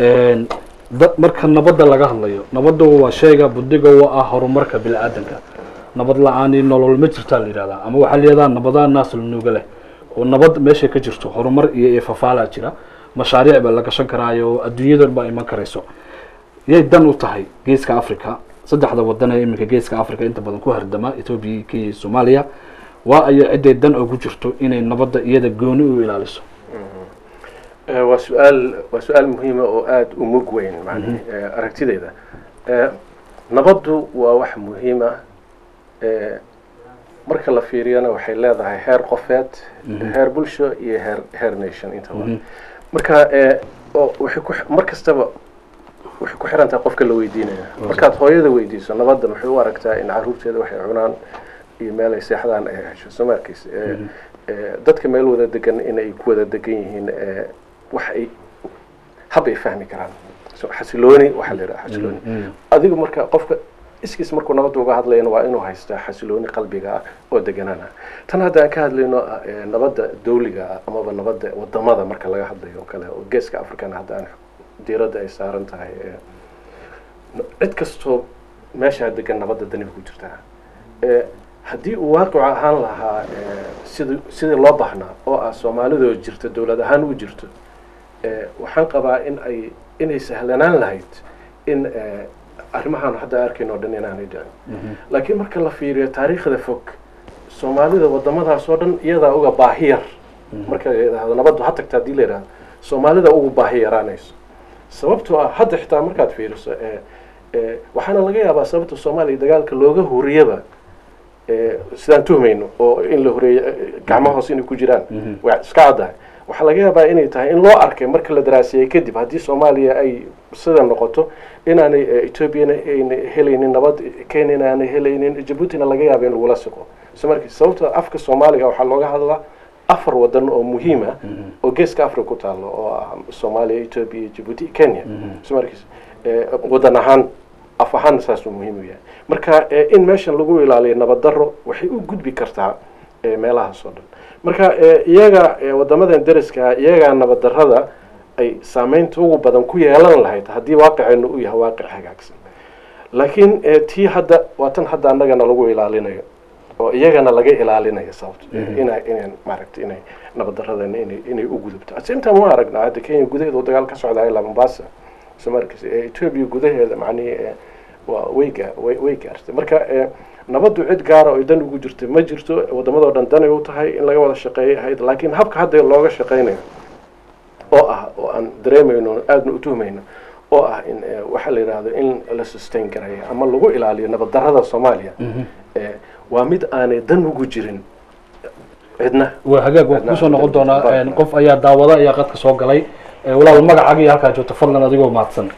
marka nabadda laga hadlayo nabadda waa shayga budiga u ah horumarka bini-aadanka nabad la-aani nolol ma jirtaa la yidhahdaa ama waxaa layihahdaa nabadaa naasl nuuga leh oo nabad meeshay ka jirto horumar iyo iyo fafaalaa jira mashaariic baa la gashan karaayo oo adduunyadan baa iman karayso yay dan u tahay geeska africa saddexda wadan ee iminka geeska africa inta badan ku hardama ethoobia kenya iyo soomaaliya waa aya ciday dan ugu jirto inay nabadda iyada gooni u ilaaliso waa su-aal waa su-aal muhiima oo aada u mug weyn man aragtideyda nabaddu waa wax muhiima marka la fiiriyana waxay leedahay heer qofeed heer bulsho iyo heer heer nation intaba marka waxay ku mar kastaba waxay ku xiran tahay qofka la weydiinaya markaad hooyada weydiiso nabadda maxay u aragtaa in caruurteeda waxay cunaan iyo meel ay seexdaan ay hesho soo ma arkeysa dadka meel wada degan inay ku wada degan yihiin wax ay hab ay fahmi karaan xasilooni waxaa la yidhaha xasilooni adigu marka qofka iskiis markuu nabadda uga hadlayana waa inuu haystaa xasilooni qalbiga ah oo deganaan ah tan hadda aan ka hadlayno nabadda dawliga ah amaba nabadda wadamada marka laga hadlayo oo kale oo geeska africana hadda aan diiradda ay saaran tahay cid kastoo meeshaa degan nabadda dani ku jirtaa haddii uu waaqic ahaan lahaa sid sidii loo baahnaa oo ah soomaalidoo jirta dowlad ahaan u jirto waxaan qabaa in ay inay sahlanaan lahayd in arrimahaan hadda arkayno o dhan inaanay dhicin laakiin marka la fiiriyo taariikhda fog soomaalida wadamadaas oo dhan iyadaa uga baahi yar marka la yidhaahdo nabaddu ha tagta haddii la yidhahdo soomaalida ugu baahi yaraanayso sababtoo ah hadda xitaa markaad fiiriso waxaana laga yaabaa sababta soomaaliya dagaalka looga huriyaba sidaan tuhmayno oo in la horeeyo gacmo hoos inay ku jiraan waa iska caddahay waxaa laga yaabaa inay tahay in loo arkay marka la daraasiyey kadib haddii soomaaliya ay sida noqoto inaanay ethoobiana ayna helaynin nabad kenyana aanay helaynin jabuutina laga yaaba in lagula siqo so marki sababta afka soomaaliga waxaa looga hadlaa afar wadan oo muhiima oo geeska africa ku taalo oo ah soomaaliya ethoobia jabuuti kenya so markiis wadan ahaan af ahaan saasuu muhiim u yahay marka in meeshan lagu ilaaliyo nabad daro waxay u gudbi kartaa meelahaas oo dhan marka iyaga wadamadan deriska iyagaa nabad darada ay saameynta ugu badan ku yeelan lahayd haddii waaqiceennu u yahay waaqic hagaagsan laakiin tii hadda waa tan hadda annagana lagu ilaalinayo oo iyagana laga ilaalinayo sababto ina inay maaragtay inay nabad daradana inay inay u gudubto asinta ma aragnaa hadda kenya gudaheeda oo dagaal ka socda ilaa mombasa somarkis ethoobia gudaheeda macnihi waa way gaa way way gaartay marka nabaddu cid gaara oo dan ugu jirta ma jirto wadamadoo dhan danay u tahay in laga wada shaqeeyo ahayd laakiin habka hadda looga shaqeynayo oo ah oo aan dareemayno aadna u tuhmayno oo ah in eh, waxa la yidhaahdo in la sustain gareeyo ama lagu ilaaliyo nabad darrada soomaaliya eh, waa mid aanay dan ugu jirin cidna waa hagaag waan kusoo noqon doonaa Bye. een, qof ayaa daawada ayaa qadka soo galay Ee, walaal magacaaga iyo halkaa joogto fadlan adigoo mahadsan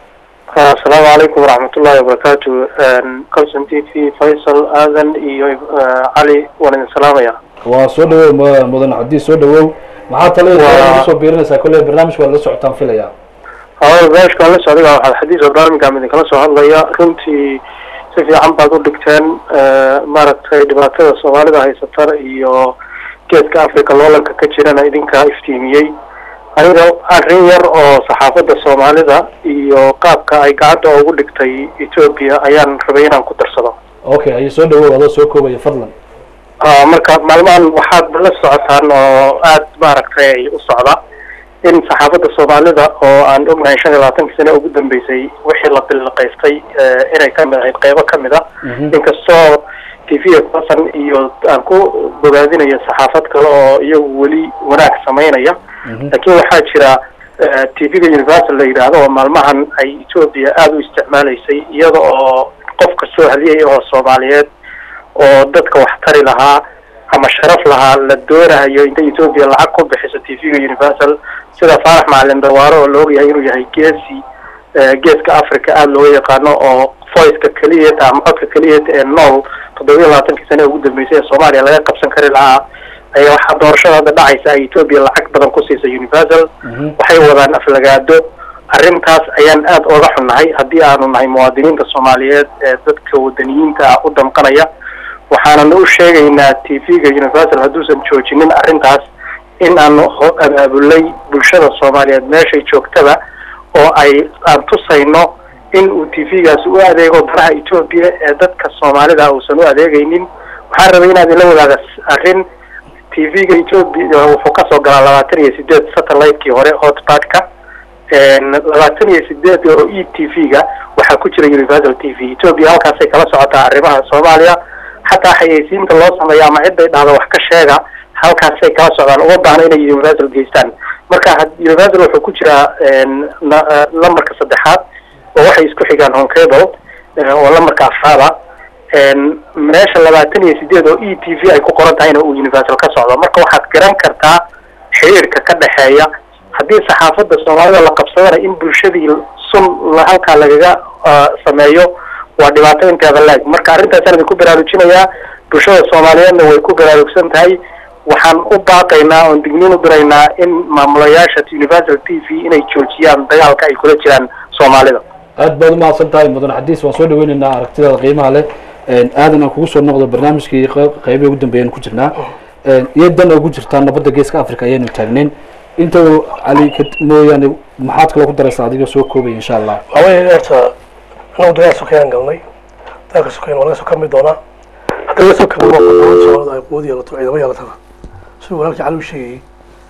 asalaamu calaykum waraxmatullahi wabarakaatu colson t v faysal aadan iyo cali waan idin salaamaya waa soo dhawow mu- mudan cabdi soo dhawow maxaa talada Waa- kusoo biirinaysaa kolley barnaamijka waad la socotaan filaya hawada barnaamijka aan la socday waxaad xadiis barnaamijkaan idinkala soo hadlaya runtii si fiican baad u dhigteen eh, maaragtay dhibaatada soomaalida haysata iyo geeska africa loolanka ka jirana idinkaa iftiimiyey aniga arrin yar oo saxaafadda soomaalida iyo qaabka ay gacanta ugu dhigtay ethiopia ayaan rabay inaan ku darsado okay ayo soo dhawow adoo soo koobaya fadlan Ah, marka maalmahan waxaad la socotaan oo aad maaragtay u socda in saxaafadda soomaalida oo aan ognahay shan iyo labaatankii sane ugu dambeysay wixii la bilaqaystay eh, inay ka mid ahayd qeybo ka mid a Mhm. inkastoo t v basan iyo aan ku bogaadinayo saxaafad kale oo iyagu weli wanaag samaynaya Mhm. laakiin waxaa jira t v-ga universal la yidhaahdo oo maalmahan ay ethiopia aada u isticmaalaysay iyada oo qof kastoo hadiyay oo soomaaliyeed oo dadka wax tari lahaa ama sharaf lahaa la doonayo inta ethiopia lacag ku bixiso t v-ga universal sida faarax macalin dawaaro oo la ogyahay inuu yahay geesi eh, geeska africa aada looga yaqaano oo voiceka keliyata ama codka keliyata ee nool toddoba iyo labaatankii sane ugu dambeysay ee soomaaliya laga qabsan kari lahaa ayaa waxaa doorashada hadda dhacaysa ay ethiopia lacag badan ku siisa universal Mhm. waxay wadaan aflagaado arrintaas ayaan aada ooga xunnahay haddii aanu nahay muwaadiniinta soomaaliyeed ee dadka wadaniyiinta ah u damqanaya waxaanana u sheegaynaa t v-ga universal hadduusan joojinin arrintaas in aanu ho- abaabulay bulshada soomaaliyeed meeshay joogtaba oo ay aan tusayno in uu t v-gaasi u adeego danaha ethiopia ee dadka soomaalida uusan u adeegaynin waxaan rabay inaad ila wadaaga arrin t v-ga ethiopia wuxuu kasoo galaa labaatan iyo sideed satellite-kii hore hotbatka labaatan iyo sideed oo e t v-ga waxaa ku jira universal t v ethiopia halkaasay kala socotaa arrimaha soomaaliya xataa xayeysiinta loo sameeyo ama ciday dhahdo wax ka sheega halkaasay kala socdaan uma baahna inay universal geystaan marka had- universal wuxuu ku jiraa na- eh, lambarka saddexaad oo waxay isku xigaan home cable eh, oo lambarka afraada meesha labaatan iyo sideed oo e t v ay ku qoran tahayna uu universal ka socdo marka waxaad garan kartaa xiriirka ka dhexeeya haddii saxaafadda soomaalida la qabsadana in bulshadii sun la- halkaa lagaga ah, sameeyo waa dhibaato inteeda leeg marka arrintaasaan idinku baraarujinayaa bulshada soomaaliyeedna way ku baraarugsan tahay waxaan u baaqaynaa oon digniin u diraynaa in maamulayaasha universal t v inay joojiyaan dagaalka ay kula jiraan soomaalida aad baad umahadsan tahay mudan xadiis waan soo dhaweynaynaa aragtidaada qiimaha leh Een, aadan aan kugu soo noqdo barnaamijkii qeyb- qeybihii ugu dambeeyaan ku jirnaa Een, iyo dan ugu jirtaa nabadda geeska africa ayaanu taagnayn inta uu cali ka mooyaane maxaad kale ku daraysaa adiga soo koobaya insha allah waxaa weeye horta anagu dagaal sokayaan galnay dagaalka sokayan waa laga soo kami doonaa hadda laga soo kami waa dowladda soomaalida ay quwad yeelato ciidamo yeelatana siduu walaalkii cali u sheegayay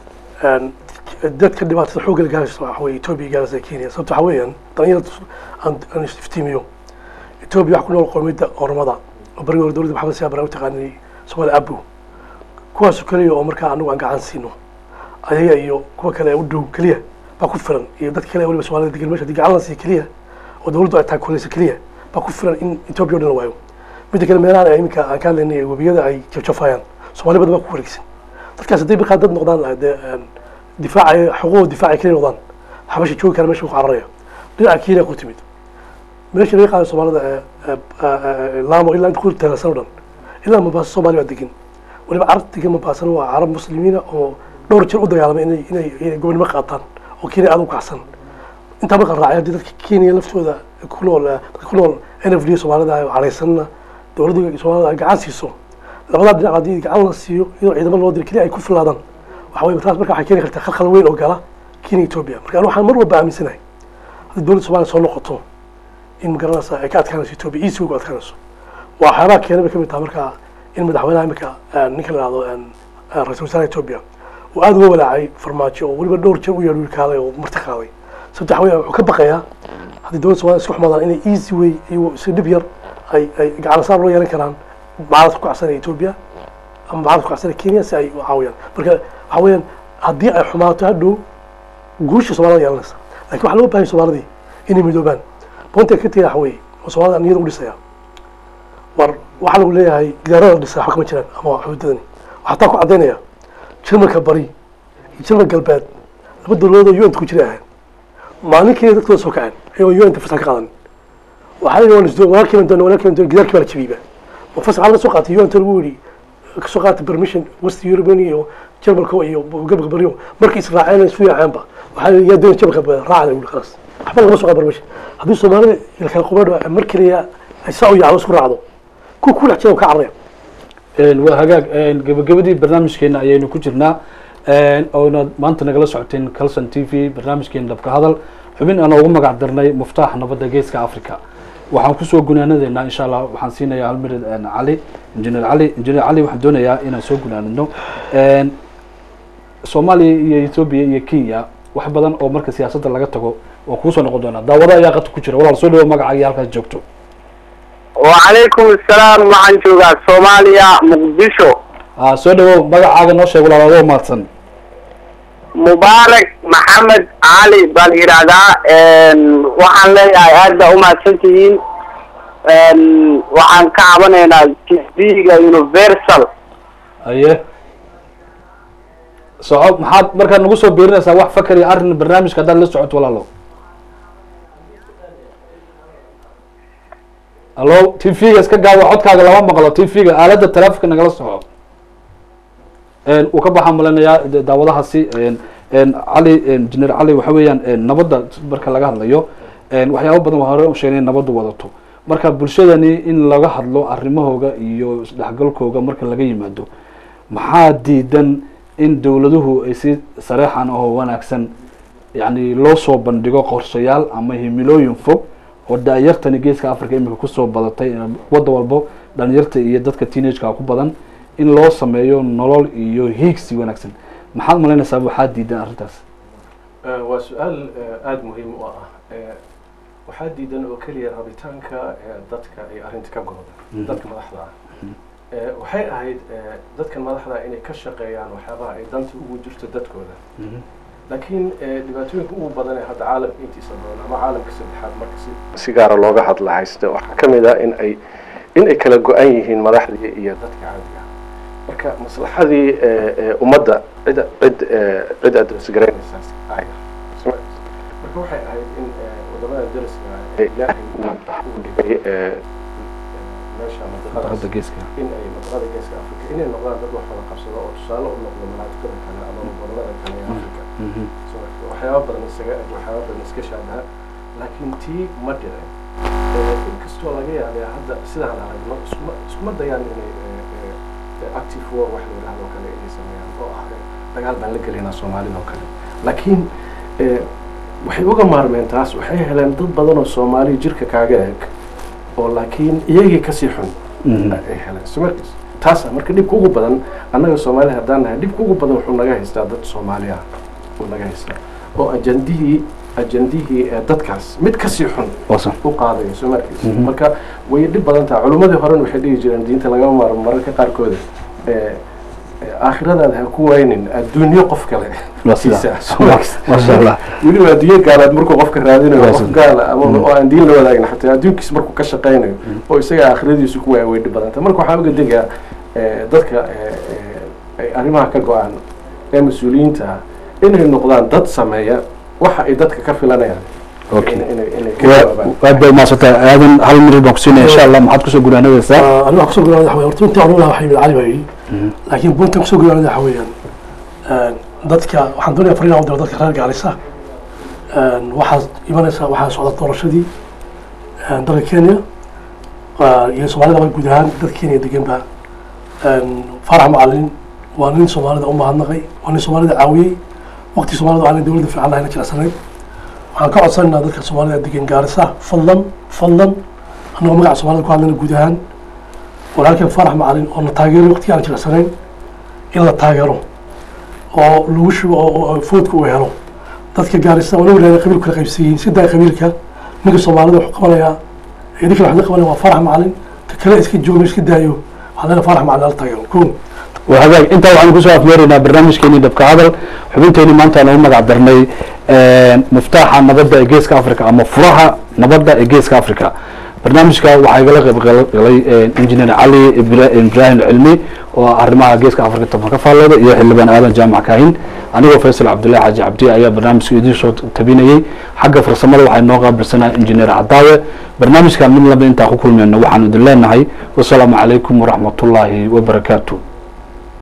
een, dadka dhibaatada xoogga la gaaraysa waxa weeye etoobiya gaaraysa kenya sababta waxa weeyaan dhalinyarada aan aan iftiimiyo etoobiya waxa ku nool qowmiyadda oromada oo barigii hore dowladda maxamed siyaa bara u taqaanay soomaali abu kuwaasoo keliya oo markaa anagu aan gacan siino ayaga iyo kuwa kale u dhow keliya baa ku filan iyo dadka kale waliba soomaalida degan meesha haddii gacan la siiyo keliya oo dowladdu ay taakulayso keliya baa ku filan in etoobiya o dhan la waayo midda kale meelahan ay iminka aan ka hadlaynay webiyada ay jafjafayaan soomaali badan baa ku wareegsan dadkaas hadday markaa dad noqdaan dee een, difaacay xuquuqooda difaacay keliya noqdaan xabasha joogi kara meesha ku cararaya dhinaca kenya ku timid meesha laga qaado soomaalida ee- ee- ee- ee laamo ilaa inta ku teelasan o dhan ilaa mombaaso soomaali baa degan waliba carab degan mombaasan waa carab muslimiina oo dhowr jeer u dagaalamay inay inay inay gobonimo qaataan oo kenya aada u kacsan intaa marka raacay haddii dadka kenya laftooda ku nool dadka ku nool n f d soomaalida ay caraysanna dowladda soomaalida ay gacan siiso labadaa dhinac haddii gacan la siiyo iyadoo ciidamo loo diro keliya ay ku filaadaan waxa weye taas marka waxay keeni kartaa khalkhal weyn oo gala kenya ethiopia marka anu waxaan mar walba aaminsanahay haddii dowladda soomaliya soo noqoto in magaranaysa ay ka adkaanayso ethiopia easy way ku adkaanayso waa waxyaabaha keenay bay ka mid tahay marka in madaxweynaha imika ninka la yihahdo ra-iisul wasaaraha ethiopia uu aada uga walaacay farmaajo oo weliba dhowr jeer u yeedh wiilkaaday oo marti qaaday sababta waxa weya wuxuu ka baqayaa haddii dowladda somalia isku xumaadaan inay easy way iyo si dhib yar ay ay gacan saar loo yeelan karaan mucaaradka ku kacsanaya ethiopia ama mucaaradka ku kacsanaya kenya si ay u caawiyaan marka waxa weeyaan haddii ay xumaato hadhow guusha soomaalida yeelanaysa lakin waxaa loo bahay soomaalidii inay midoobaan boonta ka tegay waxa weeye oo soomaalida niyada u dhisaya war waxaa lagu leeyahay gidaarada la dhisaa waxba kama jiraan ama xuduudadani waxaa taa ku caddaynaya jarmalka bari iyo jarmal galbeed laba dowladood oo un-ta ku jira ahayn maalinkeeda dadkooda soo kaceen ayagoo un-ta fasax ka qaadan waxaa la yidhi walaalkiiban doona walaalkiiban doona gidaarkii baa la jabiyba ma fasax laga soo qaatay un-ta lagu yidhi kasoo qaatay permission west european iyo jarmalka iyo gobolka bariyo markii israaceen isu yaaceenba waxaa la yidhi yaa doona jarmalka bari raacda wuli khalaas waxba lagama soo qaat permission haddii soomaalida iyo kala qubadho mar keliya ay saa u yaacdo isku raacdo kuwa ku dhex jira ka cararaya waa hagaag gabagabadii barnaamijkeena ayaynu ku jirnaa oona maanta nagala socoteen calson t v barnaamijkeena dhabka hadal xubin aan ugu magac darnay muftaax nabadda geeska africa waxaan kusoo gunaanadeynaa insha allah waxaan siinayaa halmirid cali injineer cali injineer cali waxaan doonayaa inaan soo gunaanino soomaaliya iyo ethoobia iyo kenya wax badan oo marka siyaasadda laga tago waa kuusoo noqon doonaa daawada ayaa qadka ku jira walaal soo dhawo magacaaga halkaas joogto وعليكم السلام waxaan joogaa soomaaliya muqdisho a soo dhawow magacaaga noo sheeg walaal adoo mahadsan mubaarak maxamed cali baan yidhaahdaa waxaan leeyahay aad baa umahadsan tihiin waxaan ka cabanaynaa tv-ga universal aye soco maxaad markaad nagu soo biirinaysaa wax fakar iyo arrin barnaamijka haddaad la socoto walaalo allo t v-ga iska gaawa codkaaga lama maqlo t v-ga aaladda taleefonka nagala soco uu ka baxaa malinayaa daawadahaasi cali injineer cali waxa weeyaan nabadda marka laga hadlayo waxyaaba badan waa hore u sheegay in nabaddu wadato marka bulshadani in laga hadlo arrimahooga iyo isdhexgalkooga marka laga yimaado maxaa diidan in dowladuhu ay si sareexan oo wanaagsan yani loo soo bandhigo qorshayaal ama himilooyin fog oo da-yartani geeska africa imika kusoo badatay wadda walbo dhalinyarta iyo dadka teenageka ku badan in loo sameeyo nolol iyo hiigsi wanaagsan maxaad malaynaysaa waxaa diidan arrintaas waa su-aal aada muhiim u ah waxaa diidan oo keliya rabitaanka dadka ay arrinta ka go'da dadka madaxda ah waxay ahayd dadkan madaxda inay ka shaqeeyaan waxyaabaha ay danta ugu jirto dadkooda laakiin dhibaatooyinka ugu badan ee hadda caalamka intiisa badan ama caalamka saddexaad marka si si gaara looga hadla haysta waxaa ka mid ah in ay in ay kala go-an yihiin madaxdii iyo dadka caadiga ah marka maslaxadii ummadda cid cid cid address garaynaysaa aya marka waxay ahayd in wadamada dariska ee ilaahay uu dhigay meesha hadda mandiqadaas geeska in ay mandiqada geeska africa inay noqdaan dad wax wada qabsado oo tusaale u noqdo manaafiqada kale ama wadamada kale ee africa waxyaaba badan isaga eg waxyaaba badan iska shaabaha laakiin tii ma dhicin inkastoo laga yaabay hadda sidaan aragno iskuma iskuma dayaan inay active war wax la yidhahdo kale inay sameeyaan oo ah dagaal baan la gelaynaa soomaalida oo kale laakiin waxay uga maarmeen taas waxay heleen dad badan oo soomaaliya jirka kaaga eg oo laakiin iyagii kasii xun ay heleen so markaas taasa marka dhibka ugu badan annaga soomaaliya haddaan nahay dhibka ugu badan wuxuu naga haystaa dad soomaali ah uu naga haystaa oo ajandihii ajandihii ee dadkaas mid kasii xun wasan u qaadayo soo markiis marka way dhib badan tahay culimmadii horena waxay dhihi jireen diinta lagama maarmo mararka qaarkooda ee aakhiradaada ha ku waynin adduunyo qof kale Waa sidaa. siisa soo markiis masha allah weliba adduunyo gaalaad markuu qofka raadinayo Waa qof sidaa. gaala ama oo aan diin la wadaagin xataa adduunkiis markuu ka shaqaynayo oo isaga aakhiradiisu ku waaya way dhib badan tahay marka waxaa uga degaa ee, dadka ee, ee, ay arrimaha ka go-aan ee mas-uuliyiinta ah inay noqdaan dad sameeya waxa ay dadka ka filanayaan Okay. in- inay inay ka jawaabaan aad bay umaadsantay aadan hal minid baan kusiinaya insha allah maxaad kusoo gunaanadaysaa aniga kusoo gudaanada waxa weeye horta intii oran lahaa waxay yimid cali baa yidhi laakiin buntan kusoo gudaanada waxa weeyaan dadka waxaan doonaya fariin u diro dadka reer gaalisa waxaa imanaysa waxaa socda doorashadii dalka kenya iyo soomaalida guud ahaan dadka kenya deganba farax macalin waa nin soomaalida u mahadnaqay waa nin soomaalida caawiyey waqti soomaalida aanay dowladda fiican lahayna jilicsanayn waxaan ka codsanaynaa dadka soomaalida degan gaarisa fadlan fadlan annagoo magaca soomaalida ku hadlayna guud ahaan walaalkeen farax macalin oo na taageeray waqtigii aan jilicsanayn in la taageero oo lagu shubo oo oo foodka uu helo dadka gaarisa waa nin walaala qabiilku kala qaybsiyiin si daa qabiilka ninka soomaalida wuxuu qabanayaa ee ninka waxaa qabanaya waa farax macalin ka kale iska joogo iska daayo waxaa leena farax macalin hala taageero koon waa hagaag intaa waxaanu kusoo afmeeraynaa barnaamijkeenii dhabka hadal xubinteenii maanta aan ugu magac darnay muftaaxa nabadda ee geeska africa ama furaha nabadda ee geeska africa barnaamijka waxaa igala qayb galay engineer cali ibrahim cilmi oo arrimaha geeska africa toban ka faallooda iyo xildhibaan aadan jaamac kaahin anigoo faysal cabdullahi xaaji cabdi ayaa barnaamijka idiin soo tabinayey xagga farsamada waxay noo qaabilsanaa engineer cadaawe barnaamijka mid laba intaan ku kulmeyno waxaanu idin leenahay wasalaamu calaykum waraxmatullaahi wabarakaatu